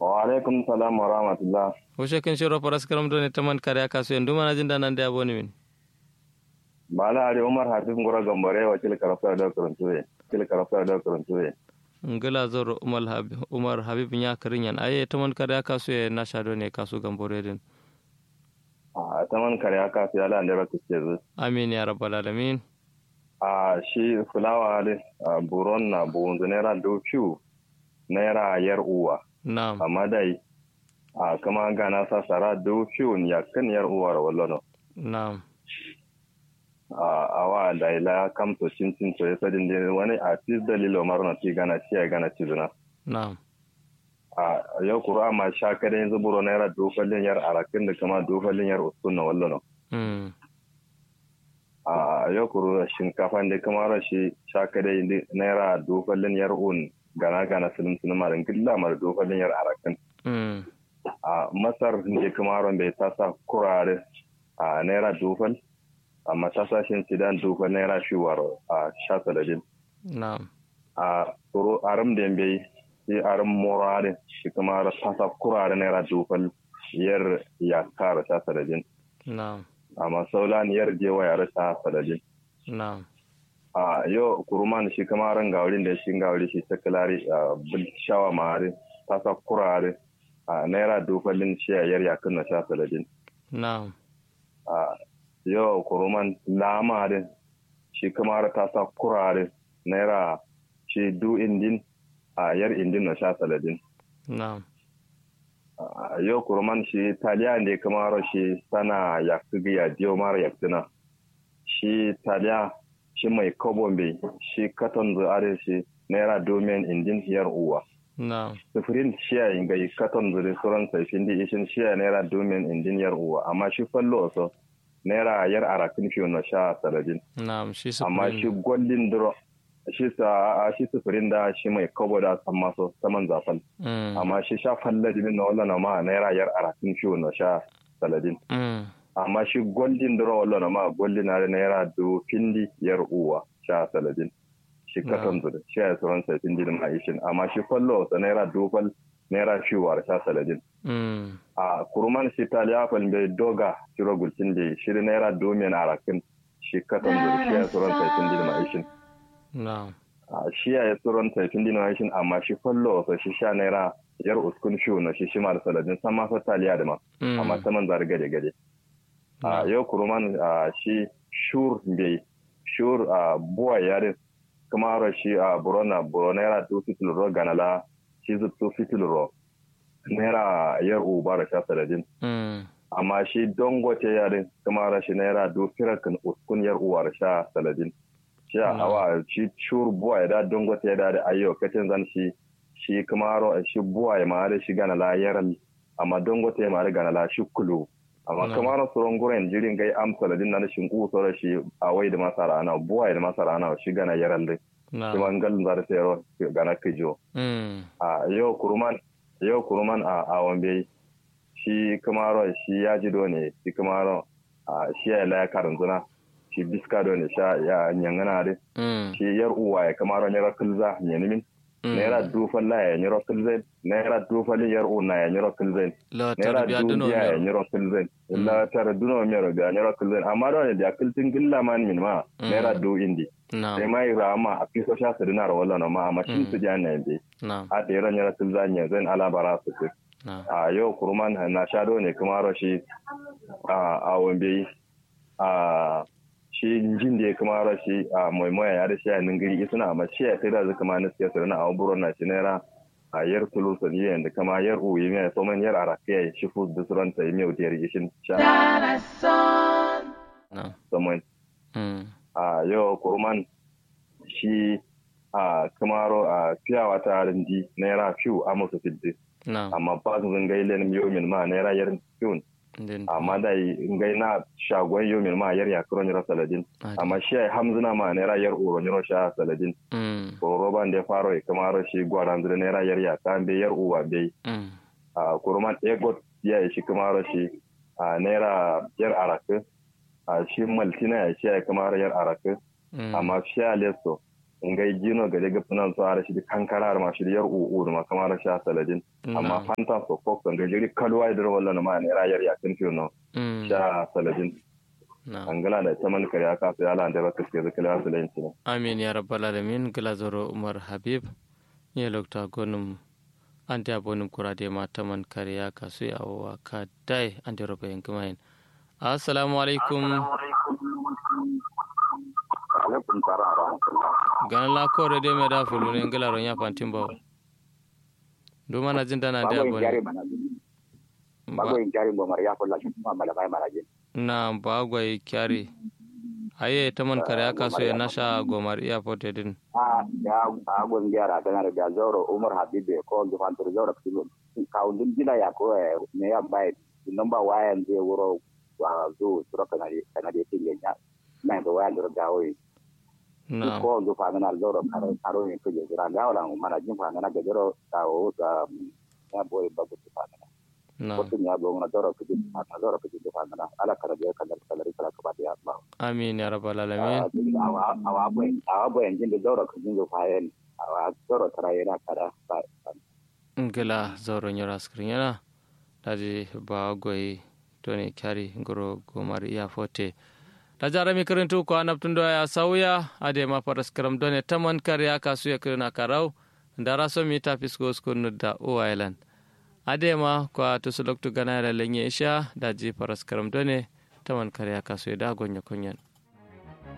wa alaikum salam wa rahmatullah Hushe kin shiro faras karam doni taman kare aka so yandu mana jin danan da aboni min. bala ari umar hafiz ngora gambare wa kil karafa da karantuwe kil karafa da karantuwe Ngala zor Umar Habib Umar Habib nya karinyan aye taman kare aka so ya na shado ne kasu gambore din. a taman kare aka fi ala da raka ce zu Amin ya rabbal alamin. a shi fulawa da buron na buwunzu naira dokiyu naira yar uwa Na'am. amma dai a kama gana sa sara dokiyu ya kan yar uwa da wallo Na'am. a awa da ila kamto cin cin to ya sadin da wani a tis dalilo marna ti gana ci ya gana ci zuna Na'am. a yau kura ma sha kada yanzu buro naira dokalin yar arakin da kama dokalin yar usun na wallo no Mm. a yau kuru shinkafa da kama rashi sha kada naira dokalin yar un gana gana silin silin marin gilla mar dokalin yar arakin Mm. a masar da kama ron bai tasa kurare a naira dokal amma tasashin sidan dokal naira shiwar a sha saladin Na'am. a tsoro aram da bai shi aram morare shi kuma ra tasa kurare naira dokal yar ya kara sha saladin Na'am. amma saulan yar jewa ya rasa saladin Na'am. a yau kuruman shi kama ran gaurin da shi gauri shi ta kalari a bil shawa mare tasa kurare a naira dokalin shi yar ya kunna sha saladin Na'am. a yau kuruman lama din shi kamar ta sa kurare naira shi du indin a yar indin na sha saladin Na'am. a yau kuruman shi taliya ne kamar shi sana ya kugi ya diyo mara ya tuna shi taliya shi mai kobon bai shi katon zuare shi naira domin indin yar uwa Na'am. sufurin shiya inga yi katon zuri suran saifin di ishin shiya naira domin indin yar uwa amma shi fallo so naira yar arakin fiye na sha saladin Na'am. Shi su amma shi gwallin duro shi sa a shi sufurin da shi mai kobo da san maso saman zafal Mm. amma shi sha falladin na wala na ma naira yar arakin fiye na sha saladin Mm. amma shi gwallin duro wala na ma gwallin na naira do findi yar uwa sha saladin shi katon zuri shi ya suran saifin di ma ishin amma shi fallo sa naira dofal naira fiwa sha saladin Mm. a kuruman shi taliya bai doga shiro gulcin da shiri naira domin arakin shi katon zuri shi ya suran saifin di ma ishin Na'am. a shi ya suran saifin di ma ishin amma shi fallo sa shi sha naira yar uskun fiyo na shi shi ma da saladin san ma fa taliya da ma Mm. amma saman zari gade gade a Na'am. yau kuruman a shi shur bai shur a buwa yare kuma ro shi a burona buro naira tu fitil ro ganala shi zu tu fitil ro naira yar uba da sha saladin Mm. amma shi dongote yare kuma ro shi naira du firakin uskun yar uwa da sha saladin shi a Mm. awa shi shur buwa ya da dongote ya da da ayyo katin zan shi shi kuma ro shi buwa ya ma da shi ganala yaral amma dongote ya ma da ganala shi kulu amma No. kamar sauran guren jirin gai amsa da na shin ku sauran shi a wai da masara ana buwa da masara ana shi gana yaran dai shi Na'am. man galin zara sayarwa gana kijo Mm. a yau kuruman yau kuruman a awon bai shi kamar shi ya ji ne shi kamar a shi ya laya karin zuna shi biska ne sha ya nyangana dai Mm. shi yar uwa ya kamar ne rakilza nyanimin Mm. naira dufan la ya nyiro kilzen naira dufan yar una ya nyiro kilzen La naira tarbiya duno dubiya ya mero. nyiro kilzen illa tara duno mero ga nyiro kilzen amma da wani da kiltin gilla man min ma Mm. naira du indi sai Na'am. mai rama a fiso sha su dinar wala no ma amma shin su jan ne bi Na'am. a da yaran nyiro kilzen ne zan ala bara su ce Na'am. a yau kurman na shado ne kuma rashi a a wambe a shi jin da ya kuma rashi a maimoya ya da shi a ningiri isuna amma shi ya sai da zai kama na siyasa na abubuwan na shi naira a yar tulu saniya da kama yar uyi mai soman yar arakiya ya shi fus da suran ta yi mai wutiyar ishin sha Na'am. soman Mm. a yau kurman shi a kamaro a fiyawa ta rindi naira fiw a musu fiddi Na'am. amma ba su zan gailen yomin ma naira yar fiw Din. amma da ngai na shagon yomin ma yar yakuro nyiro saladin Adi. amma shi ai hamzuna ma naira yar uro nyiro sha saladin Mm. ko roban da faro e kamaro shi gwaran zure naira yar ya kan be yar uwa be Mm. a kurman egot ya shi kamaro shi a naira yar arake a shi maltina ya shi ai kamaro yar arake Mm. amma shi a leso ngai gino ga daga funan su ara shi kankara ma shi yar u'u ma kamar sha saladin amma fanta so ko kan ga jiri kalwa da wallan ma ne rayar ya kin no sha saladin angala da ta man kariya ka sai ala da baka sai zakala saladin ne amin ya rabbal alamin glazoro umar habib ya lokta gonum ante abonum kurade ma taman kariya ka sai awa ka dai ante robe en kumain assalamu alaikum alaikum salam wa rahmatullah gan la kore de me da fulu ne ngala ro nya pantim bawo do mana jinda na da bone bago in jari bo mariya ko la shi ma mala bai maraje na bago i kyari aye taman kare aka so na sha gomar iya pote din a ya a gon gyara tana da zoro umar habibe ko do fantur zoro kilo ka undin gila ya ko ne ya bai number wayan zai wuro wa zo sura kana kana da tilenya na da wayan da gawo na ko do fa na zoro karo karo ne ko jira ga wala mana jin fa na ga jiro ta o ta ya boy babu fa na na ko tun ya go na zoro ko jin fa na zoro ko jin fa na ala kara ga kala kala kala ka ba ya Allah amin ya rabbal alamin awa awa boy awa boy jin da zoro ko jin fa yen awa zoro tara yana kada ba ngila zoro nyora skrinyana daji ba goyi toni kyari ngoro gomar iya fote ta jarami kirintu ko anabtundo ya sauya ade ma paras karam done taman kariya kasu ya kirina karau ndara so mi tapis go skonu da o island ade ma ko tusulok tu ganara lenye isha daji paras karam done taman kariya kasu ya da gonya konyan